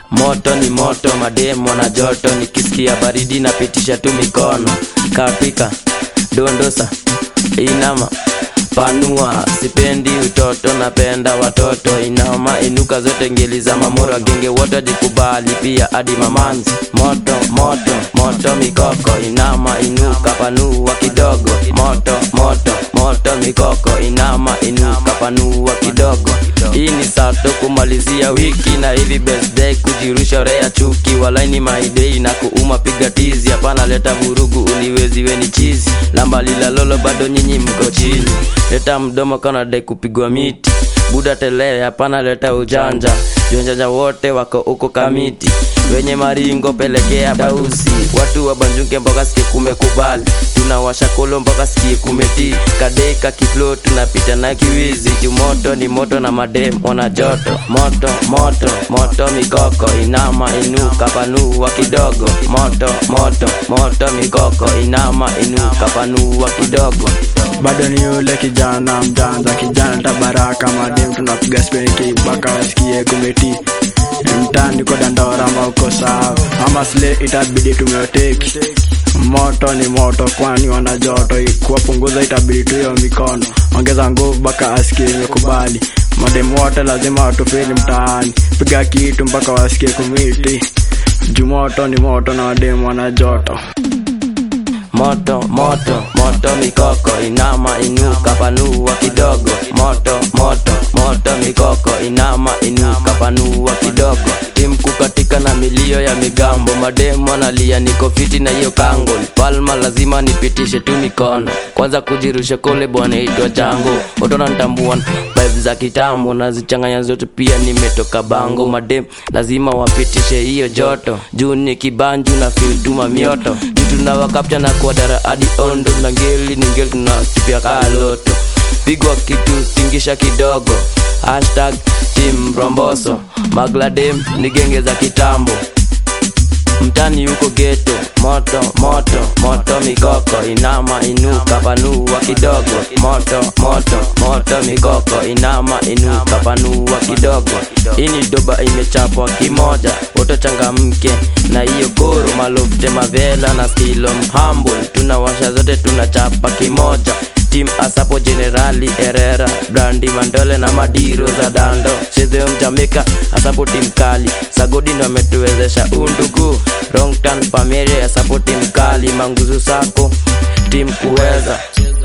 moto ni moto mademo na joto nikisikia baridi napitisha tu mikono kapika dondosa inama panua sipendi utoto napenda watoto inama inuka zote ngeli za mamoro genge wote jikubali pia hadi mamanzi moto moto moto mikoko inama inuka panua kidogo moto moto moto mikoko inama inuka panua kidogo hii ni sato kumalizia wiki na hivi birthday kujirusha rea chuki walaini maidei na kuuma piga tizi hapana leta vurugu uniweziwe ni chizi lamba lilalolo bado nyinyi mko chini leta mdomo kana dai kupigwa miti buda telee hapana leta ujanja jonjanja wote wako huko kamiti wenye maringo pelekea dausi watu wabanjuke mpaka sikie kumekubali tunawasha kolo mpaka sikie kumeti kadeka kiflo tunapita na kiwizi jumoto ni moto na madem ona joto moto moto moto mikoko inama inuka panua kidogo moto moto moto mikoko inama inuka panua kidogo bado ni yule kijana mjanja kijana tabaraka madem tunapiga spenki mpaka wasikie kumeti mtani kwa dandora ama uko sawa ama sle itabidi tumeoteki moto ni moto kwani wana joto kuwapunguza itabidi tuyo mikono ongeza nguvu mpaka asikie imekubali mademu wote lazima watupili mtaani piga kitu mpaka wasikie kumiti juu moto ni moto na wademu wana joto moto moto moto mikoko inama inuka panua kidogo moto moto moto mikoko inama inuka panua kidogo timku katika na milio ya migambo mademo nalia niko fiti na hiyo kango palma lazima nipitishe tu mikono kwanza kujirusha kole bwana itwa chango otona ntambua vibe za kitambo nazichanganya zote pia nimetoka bango madem lazima wapitishe hiyo joto juu ni kibanju na filtuma mioto tunawakapcha na kuadara hadi ondo na ngeli ni ngeli tunakipia kaloto pigwa kitu tingisha kidogo hashtag tim romboso magladem ni genge za kitambo mtani huko geto moto moto moto mikoko inama inuka panua kidogo moto moto moto mikoko inama inuka panua kidogo ini doba imechapwa kimoja wote changamke na hiyo koro malofte mavela na stilo mhambul tunawasha zote tunachapa kimoja tim asapo generali herera brandi mandole na madiro za dando chezeo mjamika asapo tim kali sagodini wametuwezesha undugu rongtan pamere asapo tim kali manguzu sako tim kuweza